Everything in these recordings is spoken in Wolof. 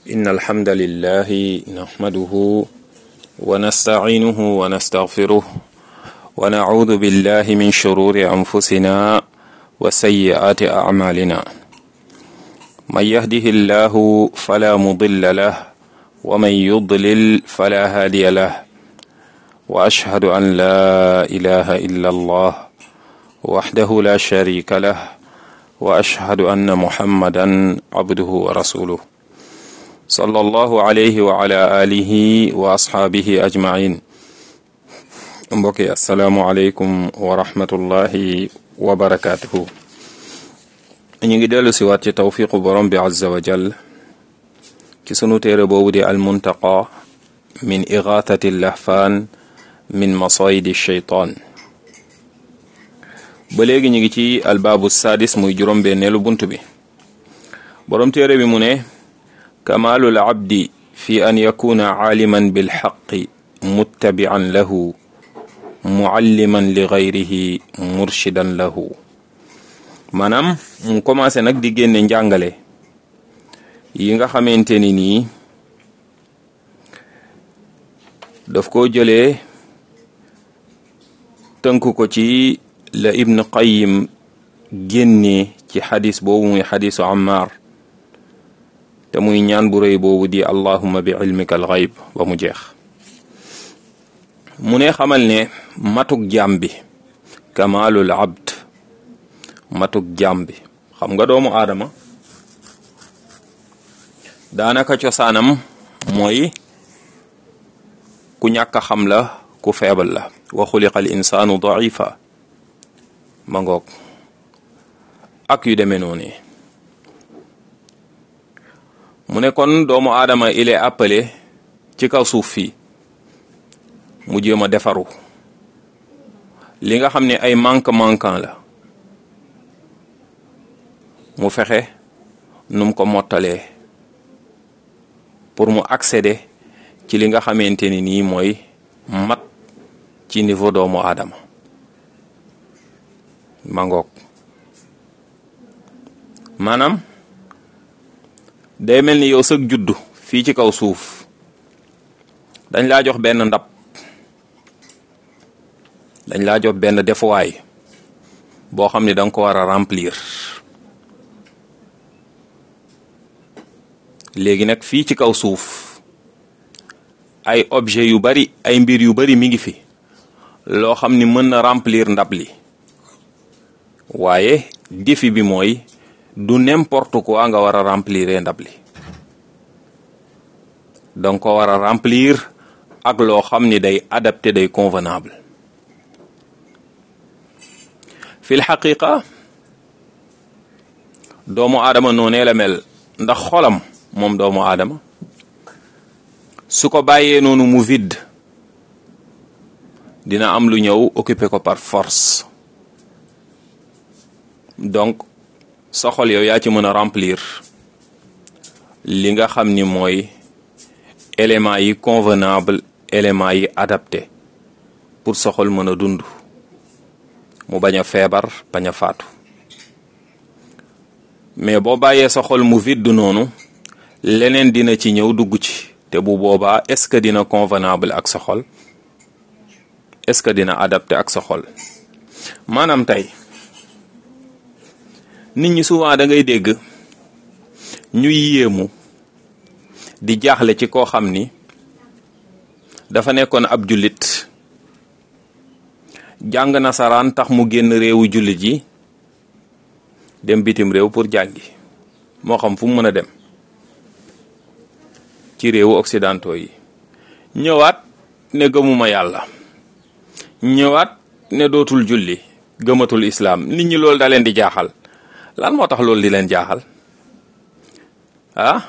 إن الحمد لله نحمده ونستعينه ونستغفره ونعوذ بالله من شرور أنفسنا وسيئات أعمالنا من يهده الله فلا مضل له ومن يضلل فلا هادي له وأشهد أن لا إله إلا الله وحده لا شريك له وأشهد أن محمدا عبده ورسوله صلى الله عليه وعلى آله وأصحابه أجمعين mbokki asalaamualeykum wa rahmatullahi wa barakaatuhu ñu ngi dellu si waat ci tawfiqu borom bi azza wa jal ci sunu téere boobu di almuntaqa min igaatati lahfaan min masayidi sheytaan ba léegi ñu ngi ci albaabu sadis muy juróom-benneelu bunt bi borom téere bi mu ne kamaalul abdi fi an yakuna caaliman bilxaqi muttabican lahu mualliman li gayrihi murshidan lahu maanaam mu commencé nag di génne njàngale yi nga xamante ni nii daf ko jëlee tënk ko ci la ibn qayim génnee ci xadis boobu muy xadisu ammar te muy ñaan bu rëy boobu di allahuma bi ilmika al gayb ba mu jeex mu ne xamal ne matuk jaam bi kamalul abd matuk jaam bi xam nga doomu aadama daanaka cosaanam mooy ku ñàkk a xam la ku feebal la wa xuliqa al insaanu daifa ma ngoog ak yu demee noonu mu ne kon doomu aadama il est appelé ci kaw suuf fii mu jéem a defaru li nga xam ne ay manque manquant la mu fexe num ko mottalee pour mu accéder ci li nga xamante ni nii mooy mat ci niveau doomu aadama mangoog maanaam day mel ni yow sëg juddu fii ci kaw suuf dañ laa jox benn ndab dañ laa jox benn defuwaay boo xam ne da nga ko war a remplir léegi nag fii ci kaw suuf ay objet yu bari ay mbir yu bari mi ngi fi loo xam ni mën na remplir ndab li waaye défi bi mooy du n'importe quoi nga war a remplir ndab li danga ko war a remplir ak loo xam ni day adapté day convenable fil xaqiqa doomu aadama noonee la mel ndax xolam moom doomu aadama su ko bàyyee noonu mu vide dina am lu ñëw occupé ko par force donc sa xol yow yaa ci mën a remplir li nga xam ni mooy éléments yi convenable éléments yi adapté pour sa xol mën a dund mu bañ a feebar bañ a faatu mais boo bàyyee sa xol mu vide noonu leneen dina ci ñëw dugg ci te bu boobaa est-ce que dina convenable ak sa xol est-ce que dina adapté ak sa xol maanaam tey nit ñi souvent da ngay dégg ñuy yéemu di jaaxle ci koo xam ni dafa nekkoon ab jullit jàng nasaraan tax mu génn réewu jullit yi dem bitim réew pour jàngi moo xam fu mu mën a dem ci réewu occidentaux yi ñëwaat ne gëmuma yàlla ñëwaat ne dootul julli gëmatul islaam nit ñi loolu da leen di jaaxal lan moo tax loolu di leen jaaxal ah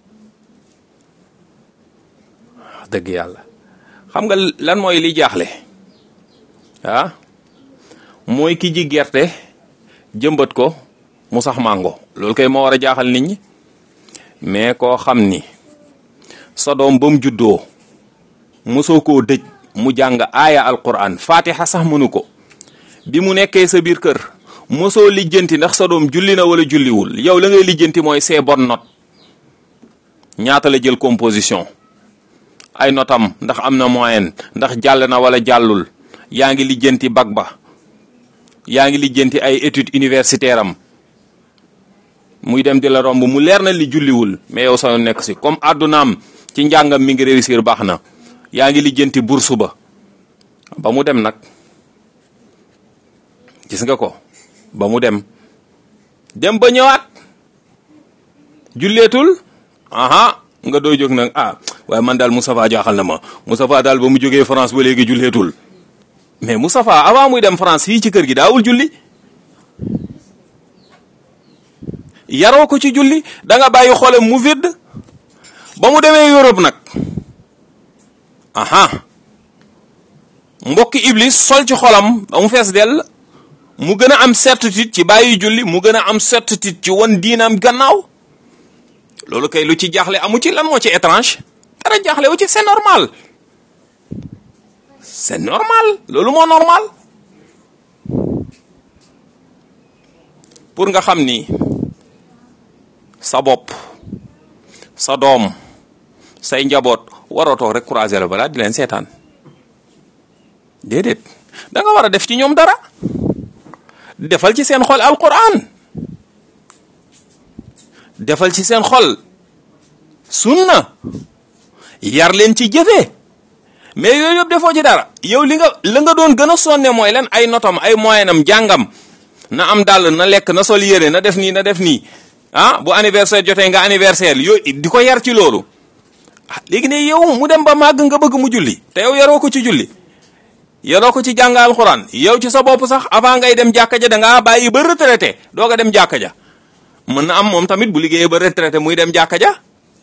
dëgg yàlla xam nga lan mooy li jaaxle ah mooy ki ji gerte jëmbat ko mu sax màngo loolu kay moo war a jaaxal nit ñi mais koo xam ni sa doom ba mu juddoo mosoo koo dëj mu jàng aaya alquran fatiha sax mënu ko bi mu nekkee sa biir kër mosoo lijjanti ndax sa doom julli na wala julliwul yow la ngay lijjanti mooy see bonne note ñaata la jël composition ay notam ndax am na moyenne ndax jàll na wala jàllul yaa ngi lijjanti bac ba yaa ngi lijjanti ay études universitaire am muy dem di la romb mu leer na li julliwul mais yow sa nekk si comme àddunaam ci njàngam mi ngi réussir baax na yaa ngi lijjanti bourse ba ba mu dem nag gis nga ko ba mu dem dem ba ñëwaat julleetul aha nga doy jóg nag ah waaye man daal Moustapha jaaxal na ma Moustapha daal ba mu jógee France ba léegi julleetul mais Moustapha avant muy dem France fii ci kër gi daawul julli yaroo ko ci julli da nga bàyyi xolam mu vidd ba mu demee Europe nag aha mbokki Iblis sol ci xolam ba mu fees dell mu gën a am certitude ci bàyyi julli mu gën a am certitude ci wan diinam gannaaw loolu kay lu ci jaaxle amu ci lan moo ci étrange dara jaaxle wu ci c'est normal c'est normal loolu moo normal pour nga xam ni sa bopp sa doom say njaboot waroo toog rek croiser la balaa di leen seetaan déedéet da nga war a def ci ñoom dara defal ci seen xol alquran defal ci seen xol sunna yar leen ci jëfee mais yooyu yëpp defoo ci dara yow li nga la nga doon gën a sonne mooy lan ay notam ay moyenam jàngam na am dàll na lekk na sol yére na def nii na def nii ah bu anniversaire jotee nga anniversaire yooyu di ko yar ci loolu ah léegi ne yow mu dem ba màgg nga bëgg mu julli te yow yaroo ko ci julli yaroo ko ci jàng alxuraan yow ci sa bopp sax avant ngay dem jàkka ja da ngaa bàyyi ba retraité doog a dem jàkka ja mën na am moom tamit bu liggéeyee ba retraité muy dem jàkka ja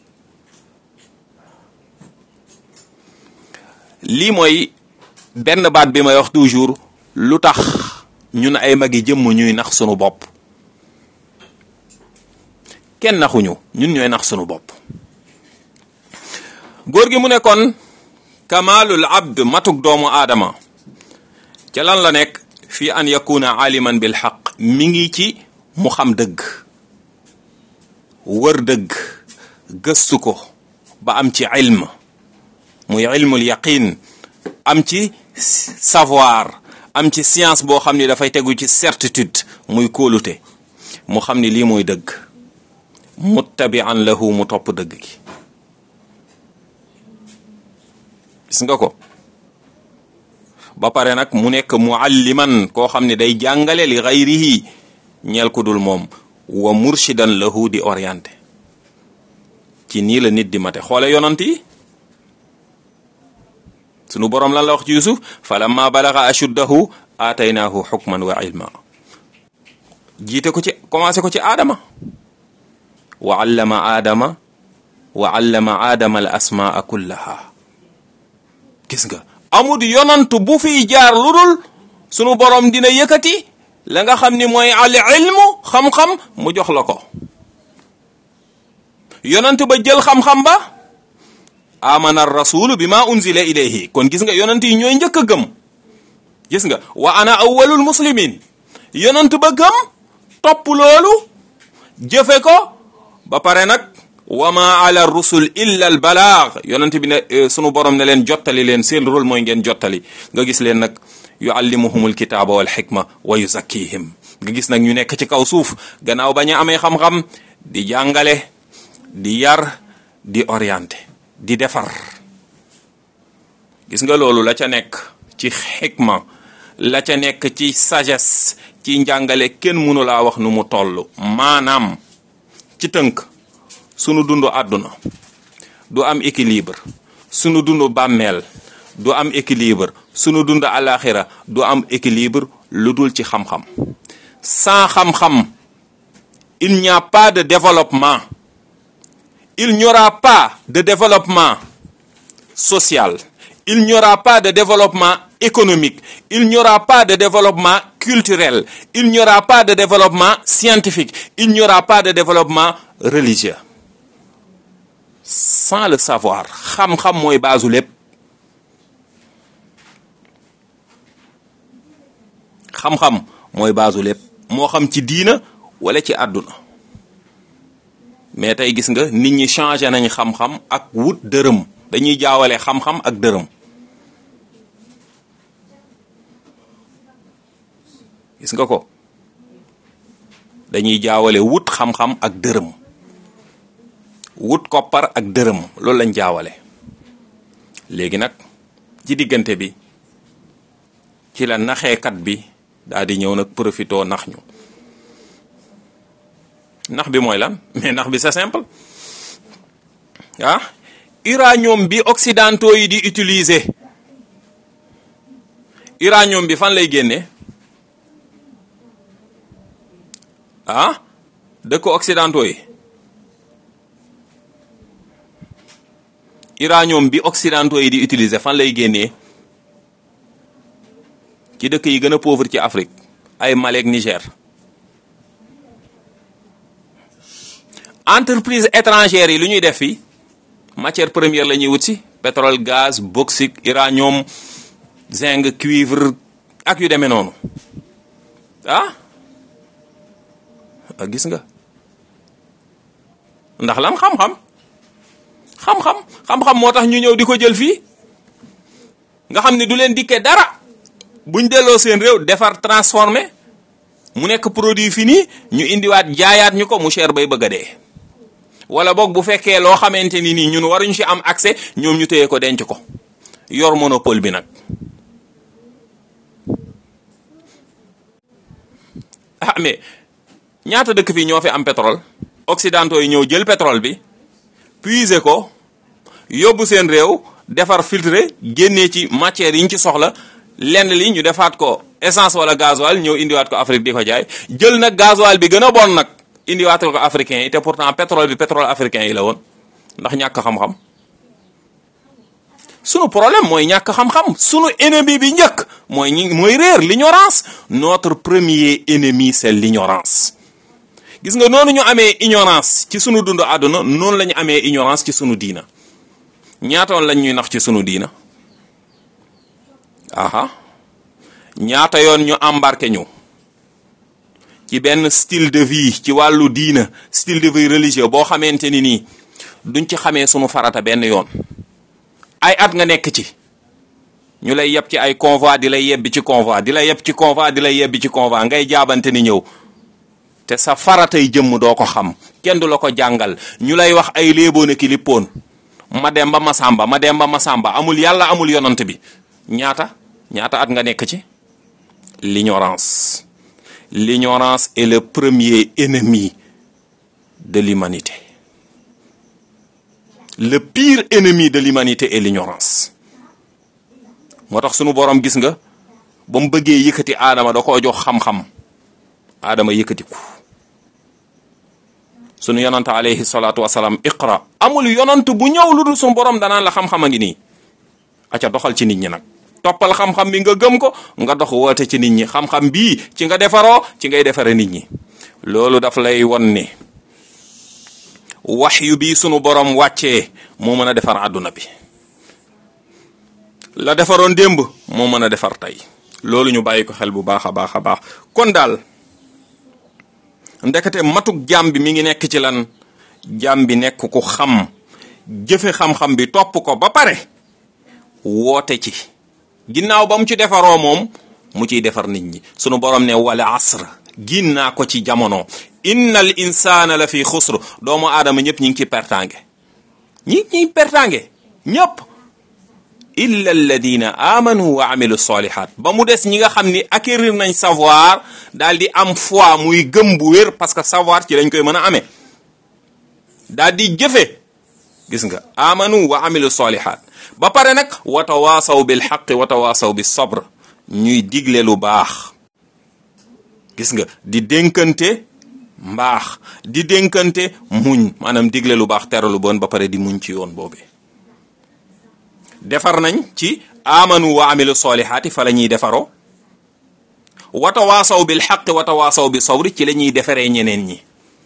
lii mooy benn baat bi may wax toujours lu tax ñun ay magi jëmm ñuy nax sunu bopp kenn naxuñu ñun ñooy nax sunu bopp góor gi mu ne kon kamalul abd matuk doomu aadama ca lan la nekk fi an yakuna aliman bil xaq mi ngi ci mu xam dëgg wër dëgg gëstu ko ba am ci ilm muy ilmul yaqin am ci savoir am ci science boo xam ni dafay tegu ci certitude muy kóolute mu xam ni lii mooy dëgg muttabian lahu mu topp dëgg gi gis nga ko ba pare nag mu nekk mualliman koo xam ne day jàngale li gayrihi ñeel ku dul moom wa murshidan lahu di orienté ci nii la nit di mate xoole yonant yi sunu boroom lan la wax ci yusuf falamma balaga ashuddahu aataynaahu xukman wa ilma jiite ko ci commencé ko ci aadama wa allama aadama wa allama aadama al asmaa kullaha gis nga amul yonant bu fiy jaar lu dul sunu boroom dina yëkkati la nga xam ni mooy al ilmu xam-xam mu jox la ko yonant ba jël xam-xam ba amana rasulu bi ma unzila ilayhi kon gis nga yonant yi ñooy njëkk a gëm gis nga wa ana awwalul muslimin yonant ba gëm topp loolu jëfe ko ba pare nag wa ma ala rusul illa al balaag yonent bi ne sunu borom ne leen jottali leen seen rôle mooy ngeen jottali nga gis leen nag yuallimuhumul kitaaba wal xikma wa yuzakkihim nga gis nag ñu nekk ci kaw suuf gannaaw bañ a amee xam-xam di jàngale di yar di orienté di defar gis nga loolu la ca nekk ci xikma la ca nekk ci sagesse ci njàngale kenn mënu laa wax nu mu toll maanaam ci tënk sunu dundu àdduna du am équilibre sunu dundu bàmmeel du am équilibre sunu dundu alaxira du am équilibre lu dul ci xam-xam sans xam-xam il n'y a pas de développement il n'y aura pas de développement social il n'y aura pas de développement économique il n'y aura pas de développement culturel il n'y aura pas de développement scientifique il n'y aura pas de développement religieux sans le savoir xam-xam mooy baasu lépp xam-xam mooy baasu lépp moo xam ci diina wala ci àdduna mais tey gis nga nit ñi changé nañ xam-xam ak wut dërëm dañuy jaawale xam-xam ak dërëm gis nga ko dañuy jaawale wut xam-xam ak dërëm wut koppar ak dërëm loolu lañ jaawale léegi nag ci diggante bi ci la naxeekat bi daal di ñëw nag profitoo nax ñu nax bi mooy lan mais nax bi c'est simple ah uranium bi occidentaux yi di utiliser uranium bi fan lay génne ah dëkk occidentaux yi uranium bi occidentaux yi di utiliser fan lay génnee ci dëkk yi gën a pauvre ci Afrique ay Mali ak Niger entreprise étrangères yi lu ñuy def fii matière première la ñuy wut si pétrole gaz bauxite uranium zinc cuivre ak yu demee noonu ah gis nga ndax lan xam-xam xam-xam xam-xam moo tax ñu ñëw di ko jël fii nga xam ne du leen dikkee dara buñ delloo seen réew defar transformé mu nekk produit fini ñu indiwaat jaayaat ñu ko mu cher bay bëgg a dee wala boog bu fekkee loo xamante ni nii ñun waruñ ci am accès ñoom ñu téye ko denc ko yor monopole bi nag ah mais ñaata dëkk fii ñoo fi am pétrole occidentaux yi ñëw jël pétrole bi puiser ko yóbbu seen réew defar filtré génnee ci matière yi ñu ci soxla lenn li ñu defaat ko essence wala gasoil ñëw indiwaat ko Afrique di ko jaay jël nag gasoil bi gën a bon nag indiwaat ko africain yi te pourtant pétrole bi pétrole africain yi la woon ndax ñàkk xam-xam sunu problème mooy ñàkk xam-xam sunu ennemi bi njëkk mooy ñi mooy réer l'ignorance notre premier ennemi c'est l'ignorance gis nga noonu ñu amee ignorance ci sunu dund àdduna noonu la ñu amee ignorance ci sunu diina ñaatoon lañ ñuy nax ci sunu diina aha ñaata yoon ñu embarqué ñu ci benn style de vie ci wàllu diina style de vie religieux boo xamante ni nii duñ ci xamee sunu farata benn yoon ay at nga nekk ci ñu lay yeb ci ay convoi di lay yebbi ci convoi di lay yeb ci convoi di lay yebbi ci convoi ngay jaabante ni ñëw te sa faratay jëmm doo ko xam kenn du la ko jàngal ñu lay wax ay léeboon ki lippoon ma dem ba ma sàmba ma dem ba ma sàmba amul yàlla amul yonant bi ñaata ñaata at nga nekk ci l'ignorance l'ignorance est le premier ennemi de l'humanité le pire ennemi de l'humanité est l'ignorance moo tax sunu borom gis nga ba mu bëggee yëkkati aadama da koo jox xam-xam aadama yëkkatiku sunu yonant alayhi salaatu wasalaam iqra amul yonant bu ñëw lu dul sunu borom danaan la xam-xam a ngi nii aca doxal ci nit ñi nag toppal xam-xam bi nga gëm ko nga dox woote ci nit ñi xam-xam bii ci nga defaroo ci ngay defare nit ñi loolu daf lay won ne waxyu bi sunu borom wàccee moo mën a defar àdduna bi la defaroon démb moo mën a defar tey loolu ñu bàyyi ko xel bu baax a baax a baax kon daal ndekete matuk jaam bi mi ngi nekk ci lan jaam bi nekk ku xam jëfe xam-xam bi topp ko ba pare woote ci ginnaaw ba mu ci defaroo moom mu ciy defar nit ñi sunu borom ne wala asr gin naa ko ci jamono innal insana la fi xusr doomu aadama ñëpp ñi ngi ci pertange ñi ñi pertange ñëpp illa alladina amanu wa amilu solihat ba mu des ñi nga xam ni acquérir nañ savoir daal di am foi muy gëm bu wér parce que savoir ci lañ koy mën a amee daal di jëfe gis nga amanu wa amilu solihat ba pare nag wa tawaasaw bil xaqi wa tawaasaw bis sabr ñuy digle lu baax gis nga di dénkante mbaax di dénkante muñ maanaam digle lu baax tere lu bon ba pare di muñ ci yoon boobu defar nañ ci amanu wa amilu solihaati fa la ñuy defaroo wa tawaasaw bil xaqi wa tawaasaw bis sabri ci la ñuy defaree ñeneen ñi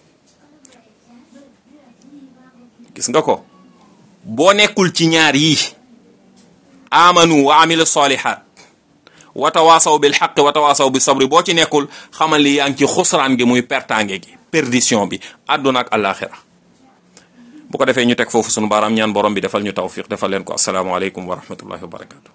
gis nga ko boo nekkul ci ñaar yi amanu wa amilu solihat wa tawaasaw bil xaqi wa tawaasaw bi sabri boo ci nekkul xamal li yaa ngi ci xusraan gi muy pertange gi perdition bi àdduna ak àllaaxira bu ko defee ñu teg foofu sunu baaraam ñaan borom bi defal ñu tawfiq defal leen ko asalaamaaleykum wa rahmatullahi wa barakatu